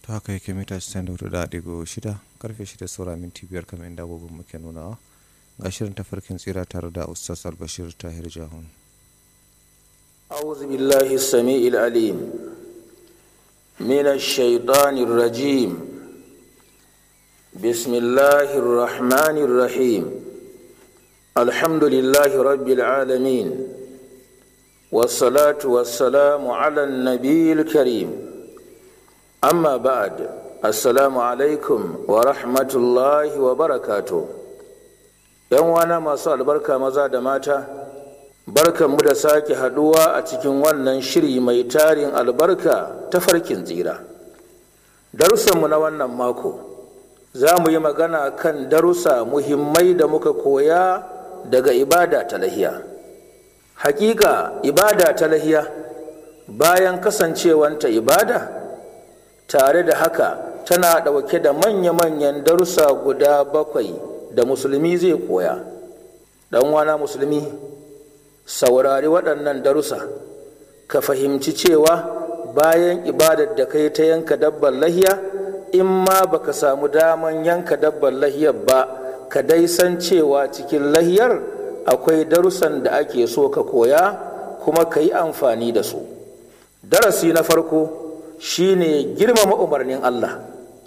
ta haka yake mita 94.6 karfe 6 saura minti biyar kamar inda abubuwan muke nunawa ga shirin tafarkin tsira tare da ustaz albashir tahir jahun أعوذ بالله السميع العليم من الشيطان الرجيم بسم الله الرحمن الرحيم الحمد لله رب العالمين والصلاة والسلام على النبي الكريم أما بعد السلام عليكم ورحمة الله وبركاته ‘Yan wana masu albarka maza da mata’ barkanmu da sake haduwa a cikin wannan shiri mai tarin albarka ta farkin tsira darussanmu na wannan mako za mu yi magana kan darussa muhimmai da muka koya daga ibada ta lahiya hakika ibada ta lahiya bayan kasancewanta ibada tare da haka tana ɗauke da manya-manyan darussa guda bakwai da musulmi zai koya ɗan wana musulmi saurari waɗannan darussa ka fahimci cewa bayan ibadar da kai ta yanka dabbar lahiya in ma baka samu daman yanka dabbar lahiyar ba ka dai san cewa cikin lahiyar akwai darussan da ake so ka koya kuma ka yi amfani da su darasi na farko shine girmama umarnin allah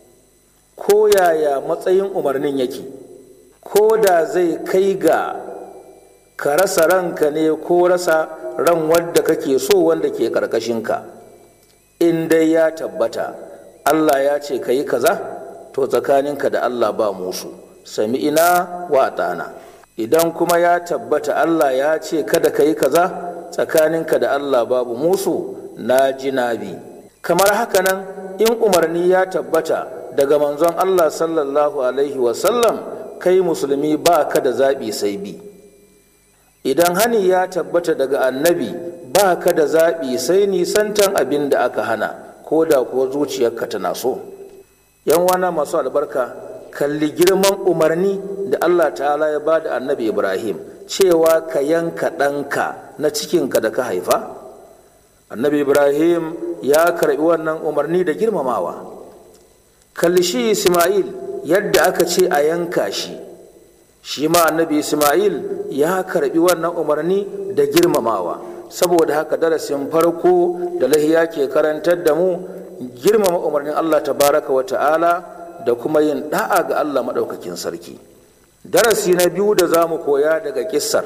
ko yaya matsayin umarnin yake ko da zai kai ga ka rasa ranka ne ko rasa ran wadda kake so wanda ke ka in dai ya tabbata allah ya ce ka yi kaza to tsakaninka da allah ba musu sami ina wa ɗana idan kuma ya tabbata allah ya ce kada ka yi kaza tsakaninka da allah babu musu na ji bi kamar haka nan in umarni ya tabbata daga manzon allah sallallahu alaihi wasallam kai musulmi ba ka da zaɓi sai bi idan hani ya tabbata daga annabi ba ka da zaɓi sai nisantan abin da aka hana ko da kuwa zuciyarka tana so yan wana masu albarka kalli girman umarni da allah ta'ala ya ba da annabi ibrahim cewa ka yanka ɗanka na cikinka da ka haifa annabi ibrahim ya karɓi wannan umarni da girmamawa kalli shi ismail yadda aka ce a yanka shi shi ma annabi ismail ya karbi wannan umarni da girmamawa saboda haka darasin farko da lahiya ke karantar da mu girmama umarnin allah tabaraka wa ta'ala da kuma yin da'a ga allah maɗaukakin sarki darasi na biyu da za mu koya daga kissar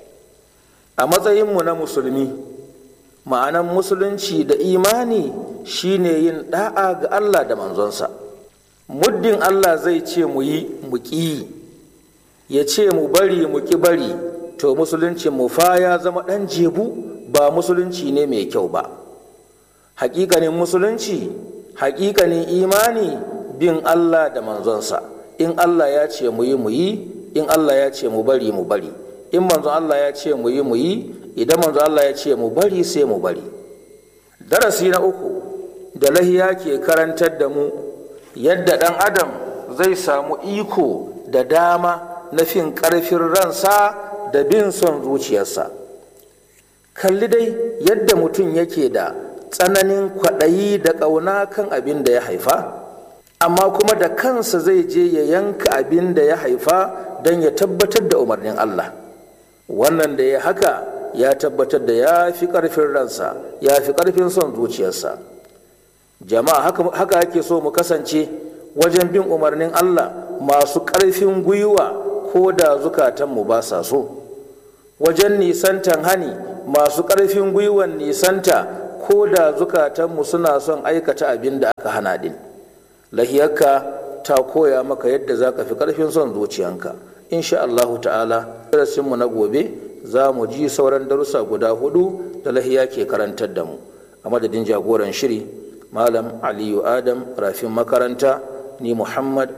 a matsayinmu na musulmi ma'anan musulunci da imani shine yin da'a ga allah da manzonsa muddin allah zai ce mu yi mu ƙi ya ce mu bari mu ki bari to musulunci mu fa ya zama ɗan jebu ba musulunci ne mai kyau ba hakikanin musulunci hakikanin imani bin allah da manzonsa in allah ya ce mu yi mu yi in allah ya ce mu bari mu bari in manzon allah ya ce mu yi mu yi idan manzon allah ya ce mu bari sai mu bari darasi na uku da lahiya ke karantar da mu yadda ɗan adam zai samu iko da dama na fin ƙarfin ransa da bin son zuciyarsa kalli dai yadda mutum yake da tsananin kwaɗayi da ƙauna kan abin da ya haifa amma kuma da kansa zai je ya yanka abin da ya haifa don ya tabbatar da umarnin Allah wannan da ya haka ya tabbatar da ya fi ƙarfin ransa ya fi ƙarfin son zuciyarsa jama'a haka ake so mu kasance wajen bin umarnin Allah masu ƙarfin gwiwa ko da zukatanmu ba sa so wajen nisantan hani masu ƙarfin gwiwan nisanta ko da zukatanmu suna son aikata abin da aka hana din lahiyarka ta koya maka yadda za ka fi ƙarfin son zuciyanka insha Allahu ta'ala darasinmu na gobe za mu ji sauran darussa guda hudu da lahiya ke karantar da mu a madadin jagoran shiri malam aliyu adam rafin makaranta ni muhammad